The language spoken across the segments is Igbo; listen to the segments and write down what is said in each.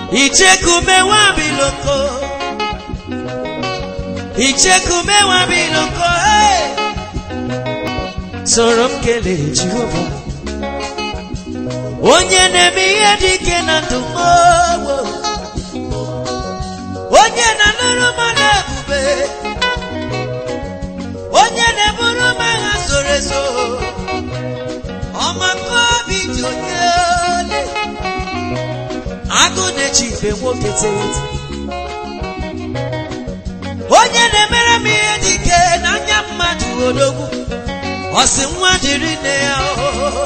ichekume wabiloko ichekume wabiloko hey! soro m kelee jehova onye na-eme ihe dị ike na ndụ m ogbo onye na-anụrụ mmadụ ebube onye na-eburu m agha zoro ezo ọmaka obi dị onye ole agụ na-eji ibe nwoke tete onye na-emere m ihe dị ike n'anya mmadụ odogwu ọ sị nwa dịrị nne ya oo.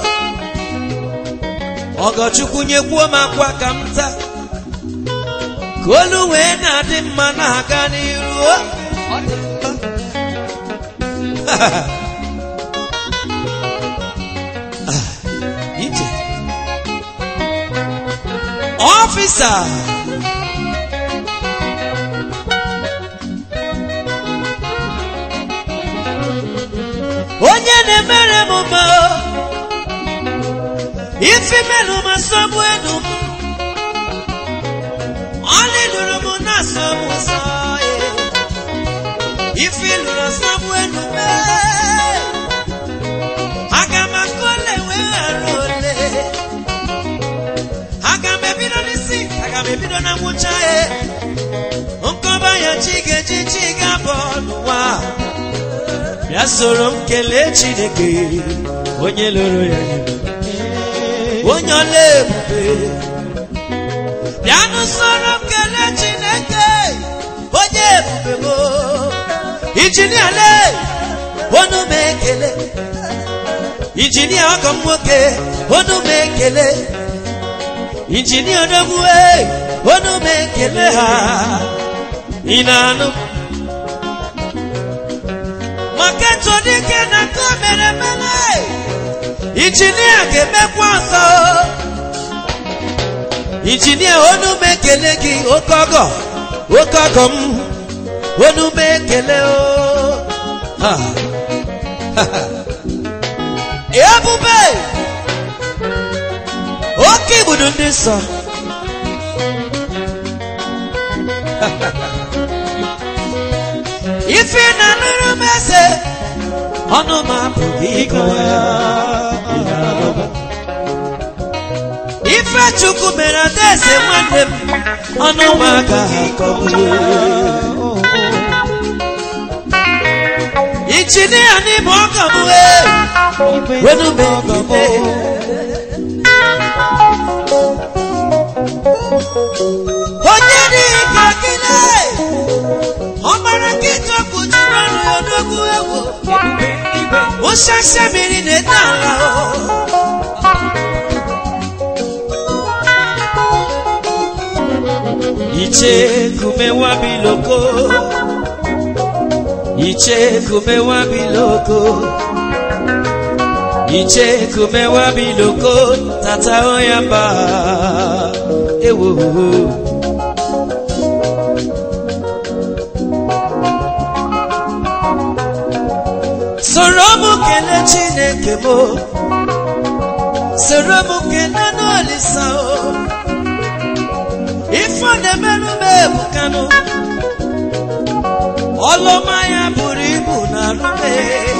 ọgọchukwu nyekwuo m akwa ka m taa ka olu wee na-adị mma na-aga n'iru o. Ọ dị mma. Ah, ije ọfịsa onye na-emere m mma ifi menụ ma sọgbu enu m ọlị lụrụ m na asọgbu nsọ ya ifi lụrụ asọgbu enu m aga m aka ole wee ghara ole aga m ebido n'isi aga m ebido na ngwụcha ya nkọba ya chi ga-eji chi ga-abọ n'ụwa bịa soro m kelee chineke onye lụrụ ya onye ọla ebube bịanụ soro m kelee chineke onye ebube mo injinia le onu m ekele injinia ọgọ m nwoke onu m ekele injinia odogwu onu m ekele ha ị na-anụ maka etu dike na nke o mere mere injinia ga-emekwa ọzọ injinia onu m ekele gị oke ọgọ oke ọgọ m onu m ekele o Ha. Ha. ebube oke igbudu ndị nsọ ife na nụrụ m eze ọnụ m apụghị ịkọwa ya ife chukwu mere adaeze nwanne m ọnụ m agaghị akọwa injinia n'ime ọgọ m wee wenu m ekele onye dị ka gịnị ọmara nkịta kpuchiri ọnụ ya n'ogwu egwu ụshasha mmiri na-ete ala o. iche kumewa biloko iche kumewa biloko iche kumewa biloko tata oyamba ewo soro m kele chineke m soro m kele n'olisa o ife ọ na-emerụ m ebukanụ ọlụma ya buru ibu na arụme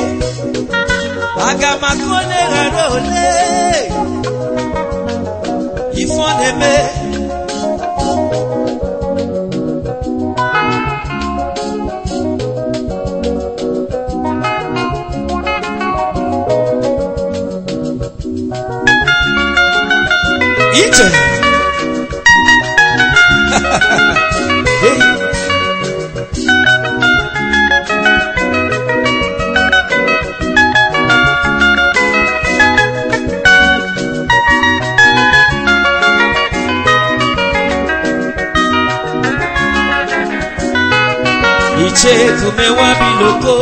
aga maka ole ghara ole ife ọ na-eme ije Hey. ichekumewa biloko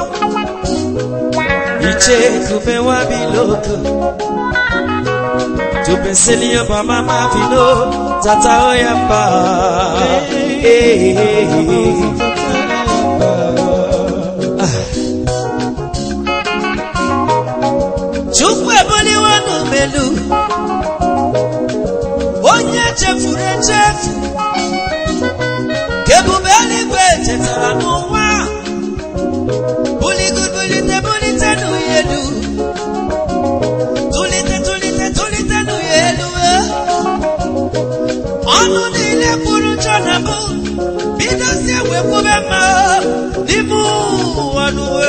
ichekumewa biloko tupenselia bamama vino tata oyamba chukwu ebuliwanu melu onye echefuru echefu ka ebube eluigwe chetara n'ụwa buligo bulite bulite n'ụya elu tụlite tụlite tụlite n'ụya elu eh. ọnụ niile kwuru njọ na mbụ bidozie wee kwube mma n'ime ụwa n'uwe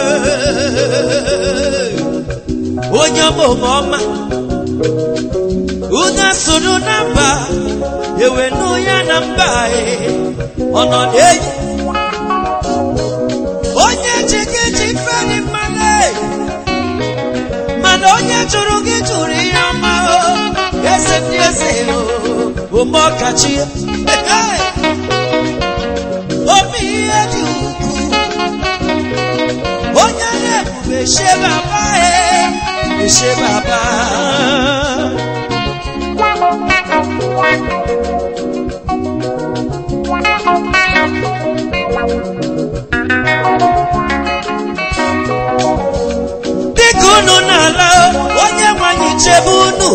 onye ọmụma ọma unu soro na mba ewenu ya na mba e, ọnọdụ enyi onye ji gị ji feri mmanụ e, mana onye jụrụ gị jụrụ ihe ọma o eze ndị eze o ome ọkachi omi ihe dị ukwuu onye na-ebube she baba e she baba dịka unu na-ala onye nwanyị chebe unu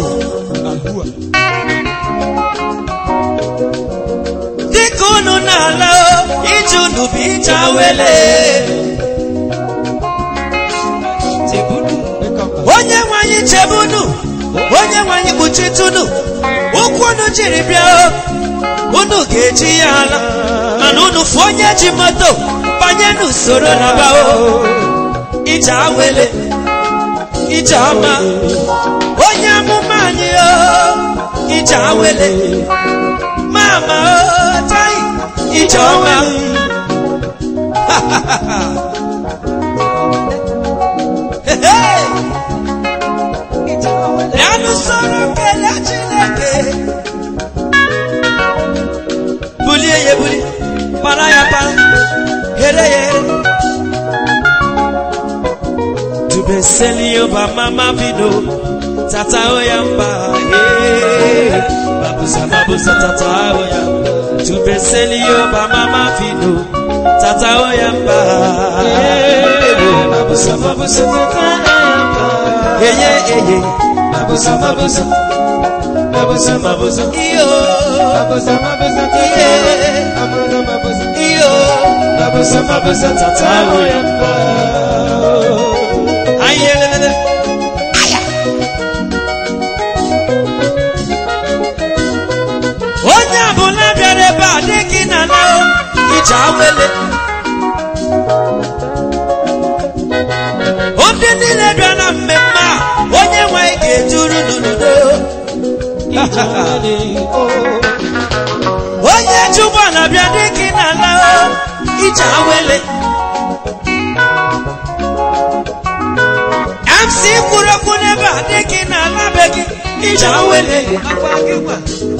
dịka unu na-ala ije unu bụ ije awele onye nwanyị chebe unu onye nwanyị kpuchitunu ụkwụ unu jiri bịa unu ga-eji ya ala mana unu fụ onye ji moto banye n'usoro na bao ije awele ije ọma onye amụma anyị o ije awele mama o tai ije ọma Hey! Bịanụ soro kelee Chineke bulie ya ebuli para ya para here ya here tubeseli yoba mama bido tata oya mba eh. babusa babusa tata oya tubeseli yoba mama bido tata oya mba eh. babusa babusa tata oya mba eye eye babusa babusa babusa babusa iyo babusa babusa iye iyo babusa babusa tata oya mba ayelele onye ọbụla bịara ebe a dị gị na na ije awele ndị niile bịa na mmemme a onye nwe anyị ga-eduru n'udo onye ji ụgbọala bịa dị gị na na ije awele MC kwuru okwu n'ebe a dị gị na ala be gị ije awele akwa gị gwa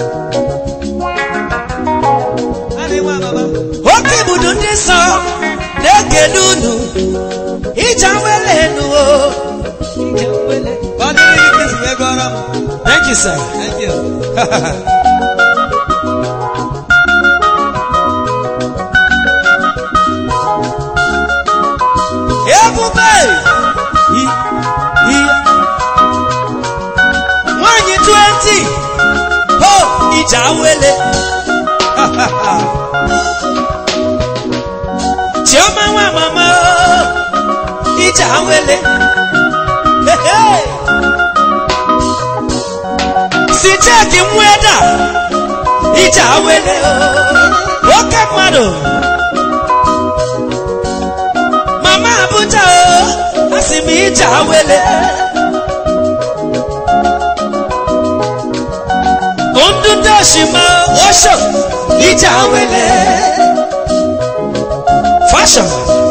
oke ibudu ndị nsọ na-ekele unu ije awele nuo Thank you, sir. Thank you. Ebube! I- i- Nwanyị 20! Ho! Ije awele! Chioma nwa mama! o, Ije awele! Hey, hey! si cheki mweda ije awele o, oke mmadụ mama abuja o asị m ije awele ndụ ndị oshima osho ije awele fashion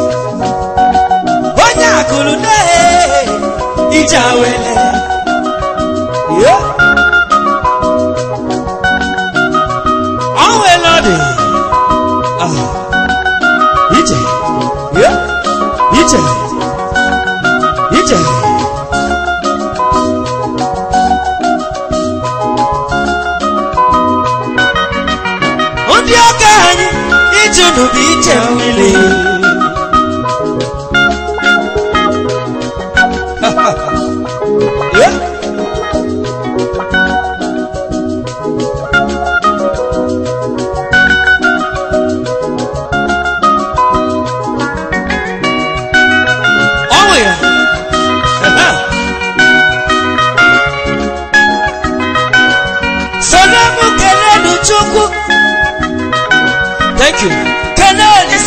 onye akụrụ na ije awele yeah. ọnwụ elọdị Ah. ije Yeah. ije ije ndị ọka anyị ije unu bụ ije mmiri Yeah.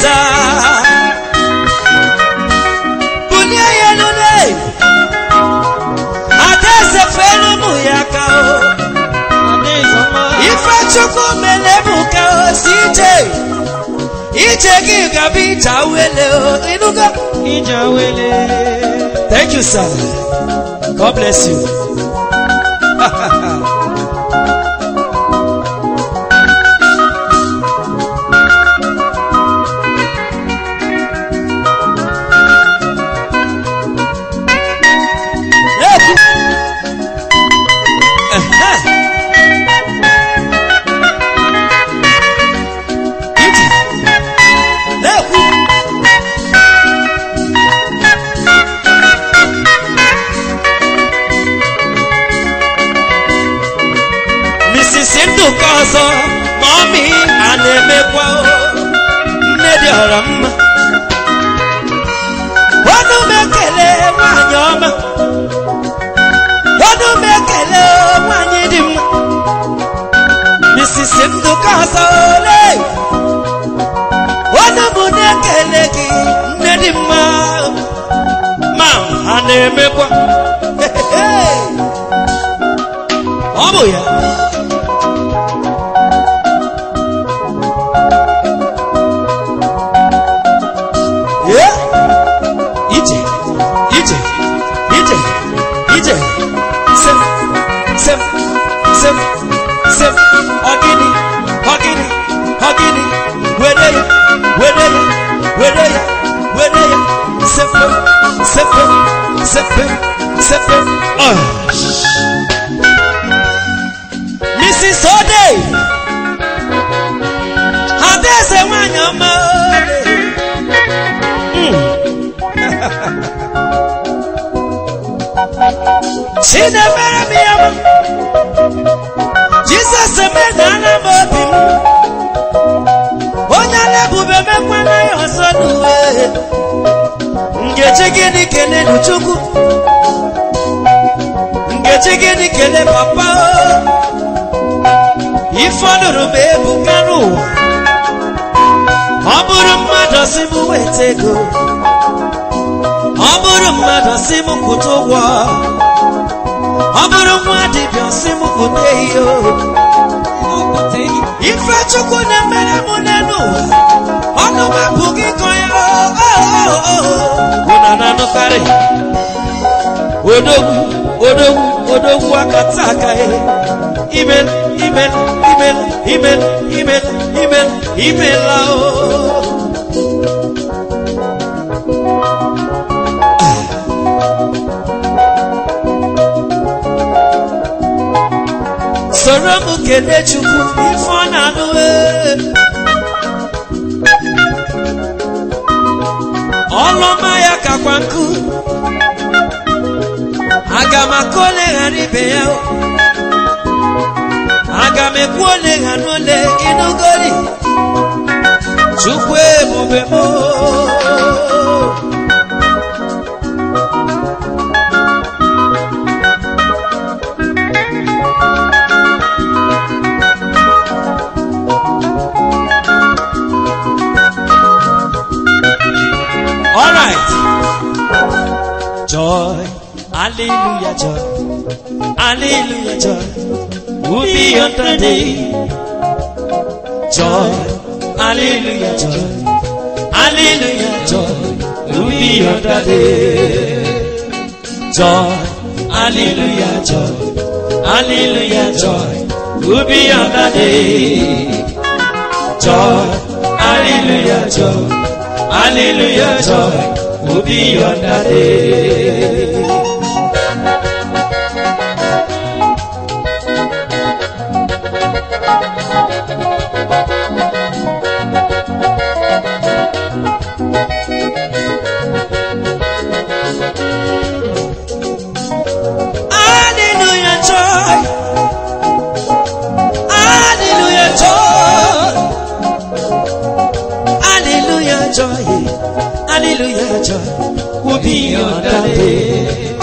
weta bulie ya n'ụlọ adaeze fere ụmụ ya ka o ife chukwu mere bụ ka o si ije ije gị gaba ije awele o ịnụgo thank you sir god bless you Ekwu. Ehe. Iji. Na-ekwu. Mrs. Ndụka ọzọ ma ọmị a na-emekwa o. nne dị ọra mma ọnụ m ekele nwanyị ọma ọnụ m ekele nwanyị dị mma Mrs. Ndụka ọzọ ole ọnụ m na-ekele gị nne dị mma ma ha na-emekwa ọ bụ ya Yeah. Ije, ije, ije, ije. Sem, sem, sem, sem. Ogini, ogini, ogini. Were ya, were ya, were ya, were ya. Sepe, sepe, sepe, sepe. Oh. Mrs. Ode. Adaeze nwanyị ọma. Chinemere m ya mma. Jizọs emedaala m obi m. Onye na-ebube mekwana ya ọzọ n'uwe. Ngeji gịnị kelelu Chukwu? Ngeji gịnị kele papa? Ife ọ nụrụ m ebuka n'ụwa. Ọ bụrụ mmadụ si m weta ego. Ọ bụrụ mmadụ si m kwụta ụgwọ. Ọ bụrụ nwa dibịa si m kwụta ihe o. Ife Chukwu na-emere m n'elu ụwa. Ọnụ m apụghị ịkọ ya o. Unu na-anụkarị. Odogwu, odogwu, odogwu aka taa aka ya. Imel, imel, imel, imel, imel, imel, imela o. soro m kelee chukwu ife ọ na-anụ ee. ọlụma ya kakwa nkụ aga m aka ole ghara ibe ya o. aga m ekwu ole ghara ole ịnụgori chukwu ebube m o. All right. Joy, hallelujah, joy, hallelujah, joy. Will be on the day. Joy, hallelujah, joy, hallelujah, joy. Will be on the day. Joy, hallelujah, joy, hallelujah, joy. Will be on the day. Joy, hallelujah, joy. Hallelujah, joy will be on that day. Hallelujah, joy. Hallelujah, joy. Hallelujah, joy. Hallelujah, joy will be on that day.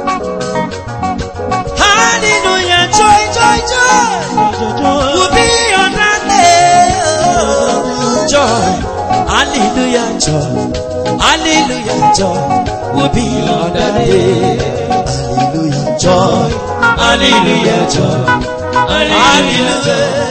Hallelujah, joy, joy, joy will be on that day. Joy, hallelujah joy hallelujah joy will be on that day hallelujah joy hallelujah joy hallelujah